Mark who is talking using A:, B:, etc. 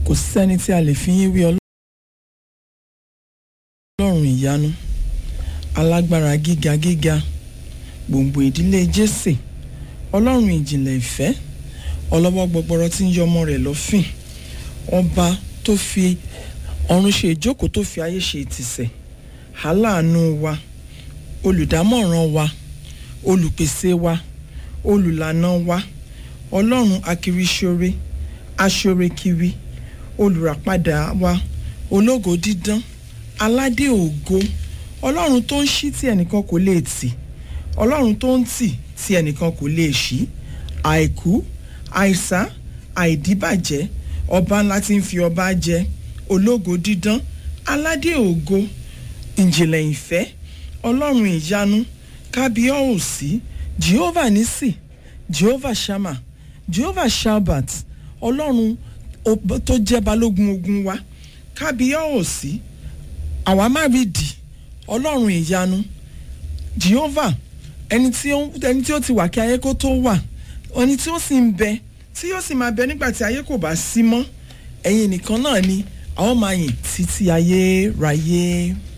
A: kò sẹ́ni tí a lè fi yín wí ọlọ́run ìyanu alágbára gíga gíga gbòǹgbò ìdílé jésè ọlọ́run ìjìnlẹ̀ ìfẹ́ ọlọ́wọ́ gbọgbọrọ tí ń yọ ọmọ rẹ̀ lọ́fìn ọba tó fi ọ̀run ṣe ìjókòó tó fi ayé ṣe ìtìsẹ̀ aláàánú wa olùdámọ̀ràn wa olùpèsè wa olùlànà wa ọlọ́run akiriṣore aṣorekiri olùràpadà wa ológo dídán aládé ògo ọlọ́run tó ń ṣí tí ẹnìkan kò lè tì ọlọ́run tó ń tì tí ẹnìkan kò lè ṣí àìkú àìsá àìdíbàjẹ́ ọba ńlá tí ń fi ọba jẹ ológo dídán aládé ògo ìjìnlẹ̀ ìfẹ́ ọlọ́run ìyanu kábíọ́ọ̀sì jehovah nisi jehovah shama jehovah shabbat ọlọ́run tó jẹ́ balógun ogun wa kábíọ́ọ̀sì àwa má rí di ọlọ́run ìyanu jehovah ẹni tí ó ẹni tí ó ti wà kí ayé kó tó wà ẹni tí ó sì ń bẹ tí yóò sì máa bẹ nígbà tí ayé kò bá sí mọ́ ẹ̀yin nìkan náà ni àwọn máa yìn títí ayé ráyé.